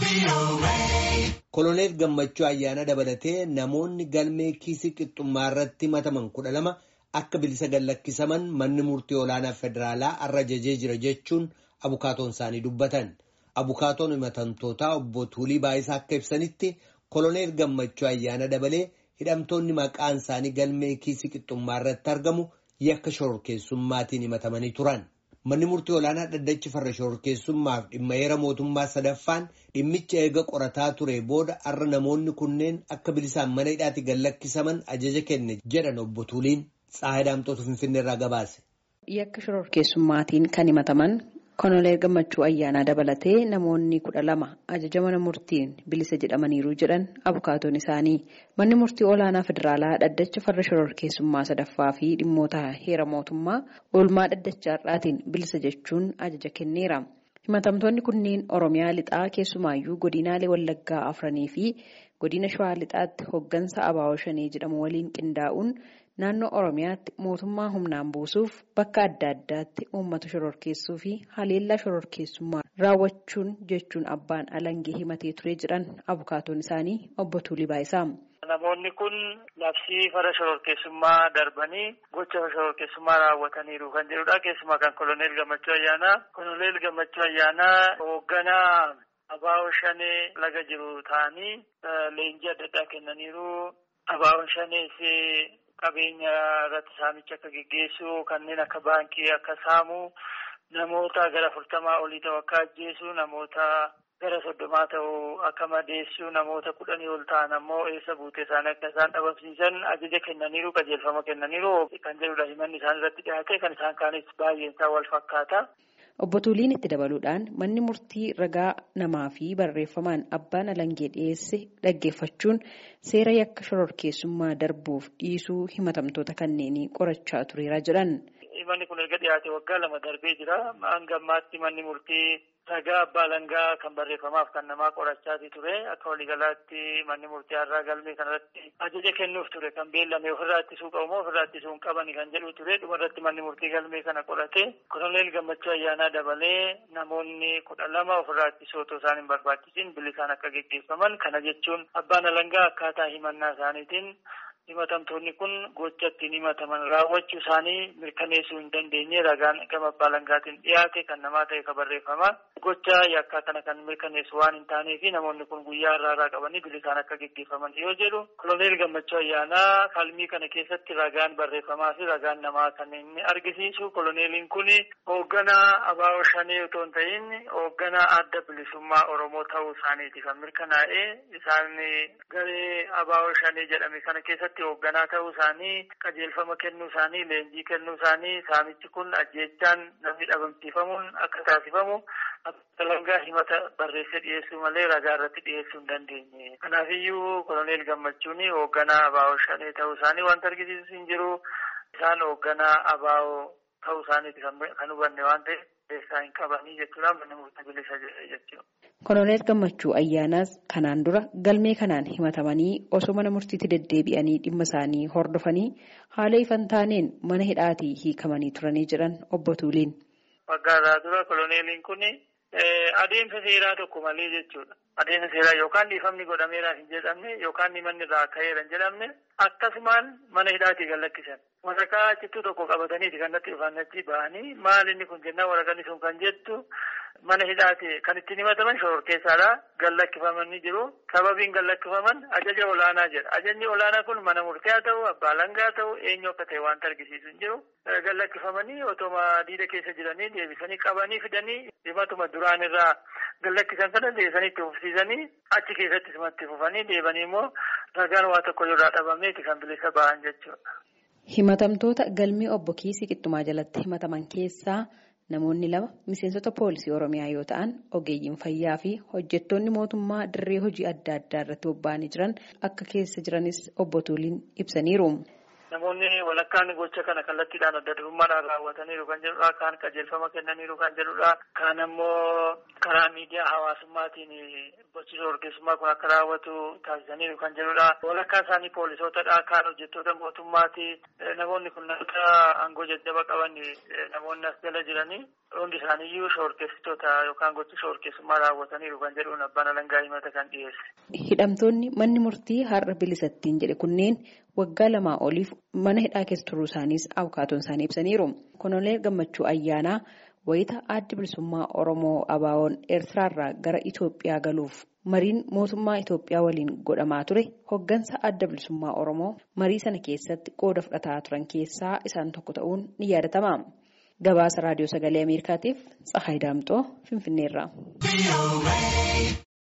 Koloneel Gammachuu ayyaana dabalatee namoonni galmee kiisii qixxummaa irratti himataman kudha lama akka bilisa gallakkisaman manni murtii olaanaa federaalaa har'a ajajee jira jechuun abukaatoon isaanii dubbatan. Abukaatoon himatamtootaa obbo Tuulii Baayisaa akka ibsanitti koloneel Gammachuu ayyaana dabalee hidhamtoonni maqaan isaanii galmee kiisii qixxummaa irratti argamu yakka shororkeessummaatiin himatamanii turan. Manni murtii olaanaa dhaddachi farra shororkeessummaaf dhimma heera mootummaa sadaffaan dhimmicha eega qorataa ture booda har'a namoonni kunneen akka bilisaan mana hidhaatti gallakkisaman ajaja kenne jedhan obbo Tuuliin Tsaayidaamtoota Finfinnee irraa gabaase. Yakka shororkeessummaatiin kan himataman koloneel Gammachuu ayyaanaa dabalatee namoonni kudha lama ajaja mana murtiin bilisa jedhamaniiru jedhan abukaatoon isaanii manni murtii olaanaa federaalaa dhaddacha farra shororkeessummaa sadaffaa fi dhimmoota heera mootummaa oolmaa dhaddacha har'aatiin bilisa jechuun ajaja kenneera. himatamtoonni kunneen oromiyaa lixaa keessumaayyuu godinaalee wallaggaa afranii fi godina shawaa lixaatti hoggansa abaawoo shanee jedhamu waliin qindaa'uun naannoo oromiyaatti mootummaa humnaan buusuuf bakka adda addaatti uummata shororkeessuu fi haleellaa shororkeessummaa raawwachuun jechuun abbaan alangee himatee ture jedhan abukaatoon isaanii obbo Tuulii Baayisaa. Namoonni kun labsii farra shororkeessummaa darbanii gocha shororkeessummaa raawwataniiru kan jedhudha. Keessumaa kan koloneel Gammachuu Ayyaanaa. Koloneel Gammachuu Ayyaanaa hoogganaa abaawoo shanee laga jiru ta'anii leenjii adda addaa kennaniiru. Abaawoo shanees qabeenya irratti saamicha akka geggeessu kanneen akka baankii akka saamu namoota gara afurtamaa olii ta'u akka ajjeesu namoota gara soddomaa ta'u akka madeessu namoota kudhanii ol ta'an ammoo eessa buutee isaanii akka isaan dhabamsiisan ajaja kennaniiru qajeelfama kennaniiru kan jedhudha himanni isaan irratti dhiyaate kan isaan kaanis baay'een isaa wal fakkaata. Obbo Tuuliin itti dabaluudhaan manni murtii ragaa namaa fi barreeffamaan abbaan alangee dhiyeesse dhaggeeffachuun seera yakka shororkeessummaa darbuuf dhiisuu himatamtoota kanneenii qorachaa tureera jedhan. Manni kun erga dhiyaate waggaa lama darbee jira. Hanga ammaatti manni murtii ragaa abbaa alangaa kan barreeffamaaf kan namaa qorachaati ture. Akka waliigalaatti manni murtii har'aa galmee kanarratti ajaja kennuuf ture. Kan beellame ofirraa ittisuu qabu moo ofirraa ittisuu hin qabani kan jedhu ture. Dhumarratti manni murtii galmee kana qorate. Koloneel Gammachuu Ayyaanaa dabalee namoonni kudha lama ofirraa ittisuu otoo isaan hin barbaachisin bilisaan akka geggeeffaman. Kana jechuun abbaan alangaa akkaataa himannaa isaaniitiin himatamtoonni kun gocha ittiin himataman raawwachuu isaanii mirkaneessuu hin dandeenye ragaan gama abbaa alangaatiin dhiyaate kan namaa ta'e ka barreeffama. Gocha yakkaa kana kan mirkaneessu waan hin taanee fi namoonni kun guyyaa irraa irraa qabanii bilisaan akka geggeeffaman yoo jedhu koloneel gammachuu ayyaanaa falmii kana keessatti ragaan barreeffamaa fi ragaan namaa kan inni argisiisu koloneeliin kun hoogganaa abaawoo shanee otoo hin ta'in hoogganaa adda bilisummaa oromoo ta'uu isaaniiti kan mirkanaa'e isaan garee abaawoo shanee jedhame kana keessatti hoogganaa ta'uu isaanii qajeelfama kennuu isaanii leenjii kennuu isaanii saamichi kun ajjeechaan namni dhabamsiifamuun akka taasifamu alangaa himata barreessee dhiyeessuu malee ragaa irratti dhiyeessuu hin dandeenye. Kanaafiyyuu koloneel gammachuun hoogganaa abaawoo shanee ta'uu isaanii wanta argisiisu hin jiru. Isaan hoogganaa abaawoo ta'uu isaaniiti kan hubanne waan ta'eef beekaa hin qabanii jechuudha manni murtii bilisa jechuudha. Koloneel Gammachuu Ayyaanaas kanaan dura galmee kanaan himatamanii osoo mana murtiitti deddeebi'anii dhimma isaanii hordofanii haala ifan taaneen mana hidhaatii hiikamanii turanii jedhan obbo Tuuliin. Waggaa irraa dura koloneeliin kun adeemsa seeraa tokko malee jechuudha. Adeemsa seeraa yookaan dhiifamni godhameera hin jedhamne yookaan manni irraa ka'eera hin jedhamne akkasumaan mana hidhaatii gallakkisan. Waraqaa cittuu tokko qabataniiti kan natti dhufan achi ba'anii maal inni kun jennaan waraqaan sun kan jettu mana hidhaati kan ittiin himataman shororkeessaadha. Gallakkifamanii jiru. Sababiin gallakkifaman ajaja olaanaa jedha. Ajajni olaanaa kun mana murtii haa ta'u, abbaa alangaa haa ta'u, eenyu akka ta'e wanta argisiisu hin jiru. Gallakkifamanii otoma diida keessa jiranii deebisanii qabanii fidanii himatuma duraan irraa gallakkisan kana deebisanii itti fufsiisanii achi keessatti simatti fufanii deebanii immoo ragaan waa tokko irraa dhabameeti kan bilisa ba'an jechuudha. Himatamtoota galmee obbo Kiisii Qixxumaa jalatti himataman keessaa namoonni lama miseensota poolisii Oromiyaa yoo ta'an ogeeyyiin fayyaa fi hojjettoonni mootummaa dirree hojii adda addaa irratti bobba'anii jiran akka keessa jiranis obbo Tuuliin ibsaniiru. Namoonni walakkaan gocha kana kallattiidhaan adda durummaadhaan raawwataniiru kan jedhudha. Kaan qajeelfama kennaniiru kan jedhudha. Kaan ammoo karaa miidiyaa hawaasummaatiin gochi shororkeessummaa kun akka raawwatu taasisaniiru kan jedhudha. Walakkaan isaanii poolisootadha. Kaan hojjettoota mootummaati. Namoonni kun namoota aangoo jajjaba qaban namoonni as jala jiranii hundi isaaniiyyuu shoorkeessitoota yookaan gochi shoorkeessummaa raawwataniiru kan jedhuun abbaan alangaa himata kan dhiyeesse. Hidhamtoonni manni murtii har'a bilisattiin jedhe kunneen waggaa lamaa oliif mana hidhaa keessa turuu isaaniis abukaatoon isaanii ibsaniiru. Koloneel Gammachuu Ayyaanaa wayita addi bilisummaa Oromoo Abaawoon Eertiraarraa gara Itoophiyaa galuuf mariin mootummaa Itoophiyaa waliin godhamaa ture hoggansa adda bilisummaa Oromoo marii sana keessatti qooda fudhataa turan keessaa isaan tokko ta'uun ni yaadatama. Gabaasa Raadiyoo Sagalee Ameerikaatiif Tsahaay Daamxoo Finfinneerraa.